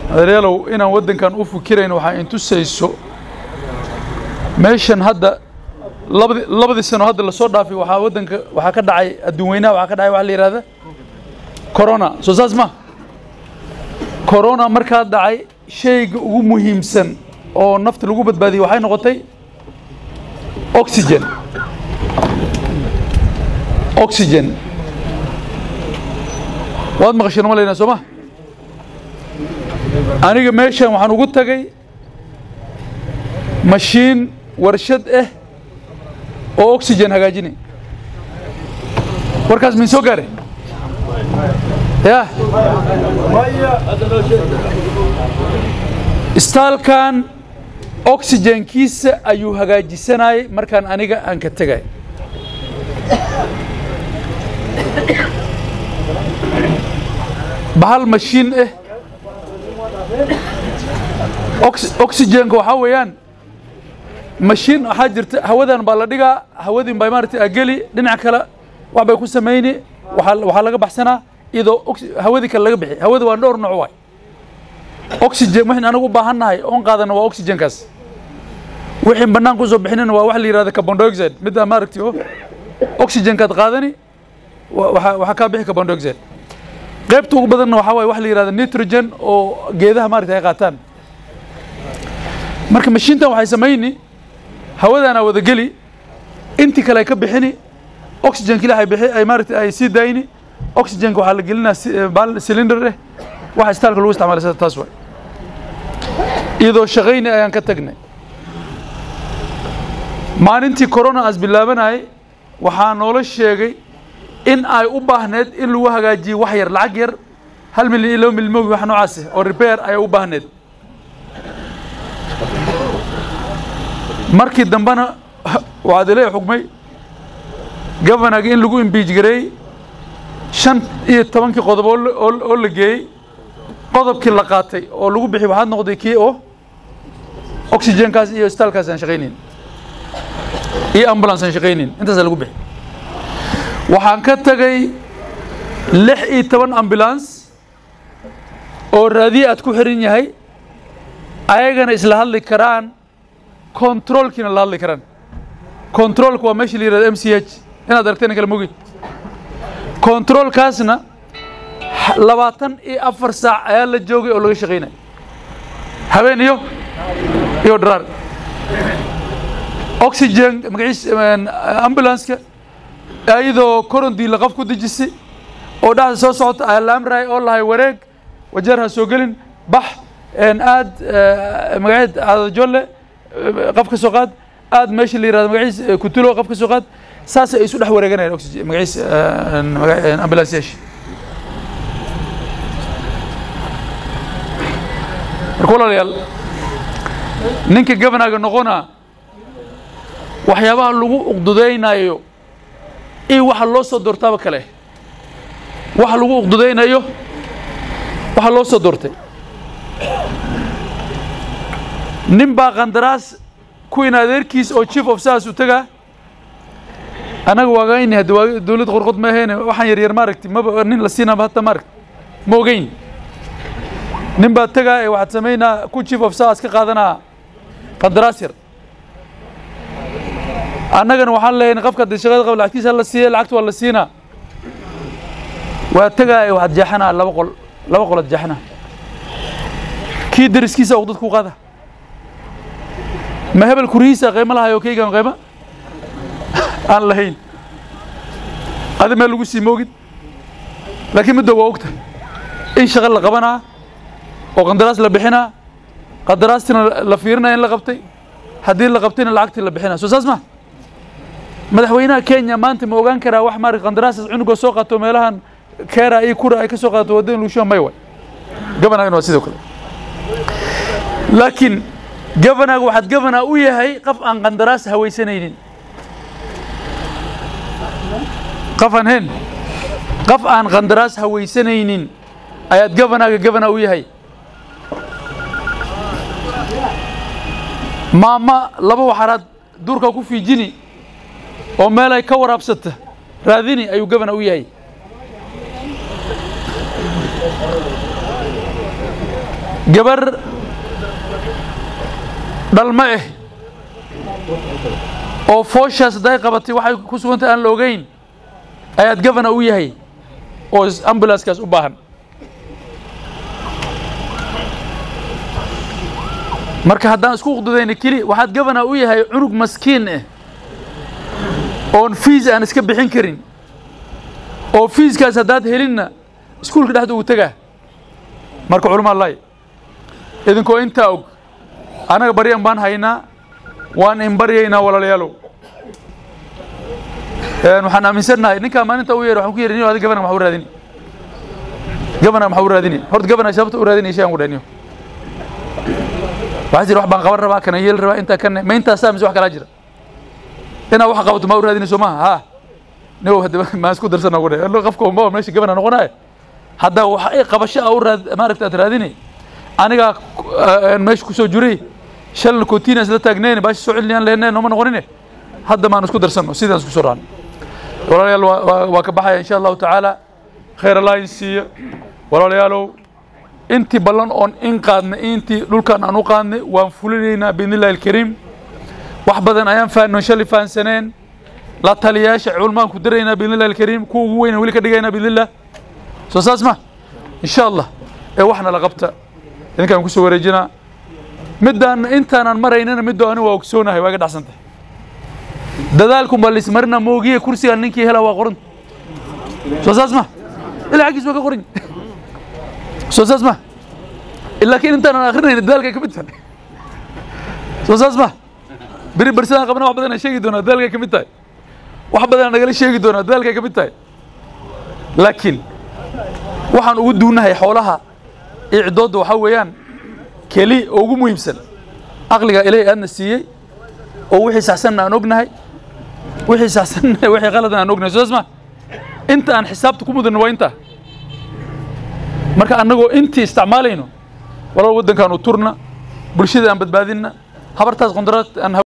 adeeryaalow inaan waddankan u fikirayn waxaa intusayso meeshan hadda labadi labadii sano hadda lasoo dhaafay waxaa waddanka waxaa ka dhacay adduun weynaha waxaa ka dhacay waxa la yidhahda corona soo saas ma corona markaa dhacay shayga ugu muhiimsan oo nafta lagu badbaadiyey waxay noqotay oxygen oxygen waad maqasheen ma leynaa soo ma aniga meeshan waxaan ugu tagay mashiin warshad ah oo oxygen hagaajinay warkaas min soo gaare ya istaalkan oxygenkiisa ayuu hagaajisanayay markaan aniga aan ka tegay bahal mashiin ah oxygenka waxaa weeyaan mashiin waxaa jirta hawadan baa la dhigaa hawadin baa maaragtay ageli dhinac kale wax bay ku samayni waxaa waxaa laga baxsanaa iyadoo hawadii kale laga bixi hawada waa dhowr nooc waay oxygen waxaan anagu u baahannahay oon qaadana waa oxygenkaas wixii bannaan ku soo bixinina waa wax la yidhahda carbon dioxide midda maaragtay oo oxygenkaad qaadani waxaa waxaa kaa bixi carbon dioxide qaybta ugu badanna waxaa waaye wax la yidhahda nitrogen oo geedaha maaragtay ay qaataan marka mashiintan waxay samayni hawadaana wada geli intii kale ay ka bixini oxygenka ilahay bixi ay maaragtay ay sii daayni oxygenka waxaa la gelinaa baal cylinder eh waxa istaalka lagu isticmaalay sida taas waay iyadoo shaqayni ayaan ka tagnay maalintii corona aas bilaabanayay waxaa noola sheegay in ay u baahneed in lagu hagaajiyo wax yar lacag yar hal milyan iyo laba milyan mogi wax noocaas ah oo repair ayay u baahneed markii dambena waxaad ilay xugmay governaga in lagu imbiij gareeyey shan iyo tobankii qodob oo la geeyey qodobkii la qaatay oo lagu bixi waxaad noqday kii oo oxygenkaas iyo istaalkaas aan shaqaynayn iyo ambulance aan shaqaynayn intaasaa lagu bixi waxaan ka tagay lix iyo toban ambulance oo raadiye aad ku xiran yahay ayagana isla hadli karaan controlkiina la hadli karaan controlka waa meesha la yihahdo m c h inaad aragteen kala mogi controlkaasna labaatan iyo afar saac ayaa la joogay oo laga shaqaynaya habeen iyo iyo dharaar oxygen magaciis ambulanceka iyadoo corondiila qof ku dejisay oo dhexda soo socota ayaa la amrahay oo lahay wareeg wajeer ha soo gelin bax aad magaceed aadajolle qof ka soo qaad aad meesha la yihahdo magaciis kutulo qof ka soo qaad saas ay isu dhex wareeganayaan oxygen magaciis ambulance yeesh marka walaalayaal ninka governaga noqona waxyaabaha lagu uqdudaynayo iyo waxa loo soo doortaaba kale waxa lagu uqdudaynayo waxa loo soo doortay nin baa qandaraas kuwiin adeerkiis oo chief of sas u tagaa annaga waagayni haddi waa dawlad qorqod ma ahayn waxaan yaryar maaragti maba nin la siinaba hata maaragti ma ogeyn nin baa tagaa ee waxaad samaynaa ku chief of sas ka qaadanaa qandaraas yar annagana waxaan leeyahay qofka haddii shaqada qaba lacagtiisa la siiya lacagta waa la siinaa waa tagaa ee waxaad jeexanaa laba qol laba qolaad jeexanaa kii dariskiisa oo dadku qaada ma hebel kurihiisa qiimo lahayo kaygan qiimo aan lahayn adi meel lagu sii moogid laakiin midda waa ogta in shaqo la qabanaa oo qandaraas la bixinaa qandaraastina la fiirinaya in la qabtay haddii la qabtayna lacagtii la bixinaa soo saas ma madaxweynaha kenya maanta ma ogaan karaa wax maarag qandaraasas cunugoo soo qaato meelahan keera iyo kura ay ka soo qaadato waddan lugshuwa may way gobanagana waa sidoo kale laakiin governaga waxaad governor u yahay qof aan qandaraas hawaysanaynin qof aan hen qof aan qandaraas hawaysanaynin ayaad governaga governor u yahay maama laba waxaraad duurka ku fiijini oo meel ay ka waraabsata raadini ayuu governor u yahay gabar dhalmo ah oo fooshaas hadday qabatay waxay ku sugantay aan la ogeyn ayaad gavana u yahay oo ambulanskaas u baahan marka haddaan isku uqdudayna keli waxaad gavana u yahay cunug maskiin ah oon fiis aan iska bixin karin oo fiiskaas haddaad helinna iskuulka dhexda ugu tegaa marka culama allahi idinkoo intaa og annaga baryan baan haynaa waan in baryaynaa walaalayaalow waxaan aaminsannahay ninkaa maalinta u yeer waxaan ku yeeri adi gavana maxa u raadini gavana maxa u raadini horta gavana sababta u raadinaya shay aan ku dhahniyo waxaa jira wax baan qaban rabaa kana yeel rabaa intaa kana ma intaasaa mise wax kalaa jira inaa wax qabato maa u raadinayso maaha ha nigow hadda maan isku darsana ugu dhahay qofka unba meesha gavana noqonaye hadda wax ay qabasho a u raad maaragta aad raadini anigaa meesha kusoo juray shalna continas la taagneen baashi soo celinayaan lehneen nooma noqonine hadda maan isku darsanno sidaan isku soo raacno walaalayaal waa ka baxaya insha allahu tacaala khayr allah in siiyo walaalayaalow intii ballan oon in qaadnay intii dhulkan aan u qaadnay waan fulinaynaa biidni illahi alkariim wax badan ayaan fahannoon shalay fahansaneen la taliyaasha culmaan ku diraynaa biidni illahi alkariim kuwa ugu weyna weli ka dhigaynaa biidni illah soo saas ma insha allah ee waxna la qabta idinkaan kusoo wareejinaa middaan intaanaan maraynana middo ani waa ogsoonahay waa iga dhacsantay dadaalkun baa laismarina moogiye kursigaan ninkii hela waa qoran soo saas ma ilaa xaggiis waa ka qoran soo saas ma laakiin intaanaan akrinayna dadaalkay ka mid tahay soo saas ma beri bersadaan qabna wax badan aan sheegi doonaa dadaalkay ka mid tahay wax badan aan nagala sheegi doonaa dadaalkay ka mid tahay laakiin waxaan ugu duunahay xoolaha iyo ciddoodda waxaa weeyaan keli oo ugu muhiimsan aqliga ilaahay aadna siiyey oo wixii saxsanna aan ognahay wixii saxsanna wixii qaladna aan ognahay soo ma inta aan xisaabta ku mudanno waa intaa marka annagoo intii isticmaalayno walaal waddankaan u turna bulshada aan badbaadinna habartaas qondaraad aan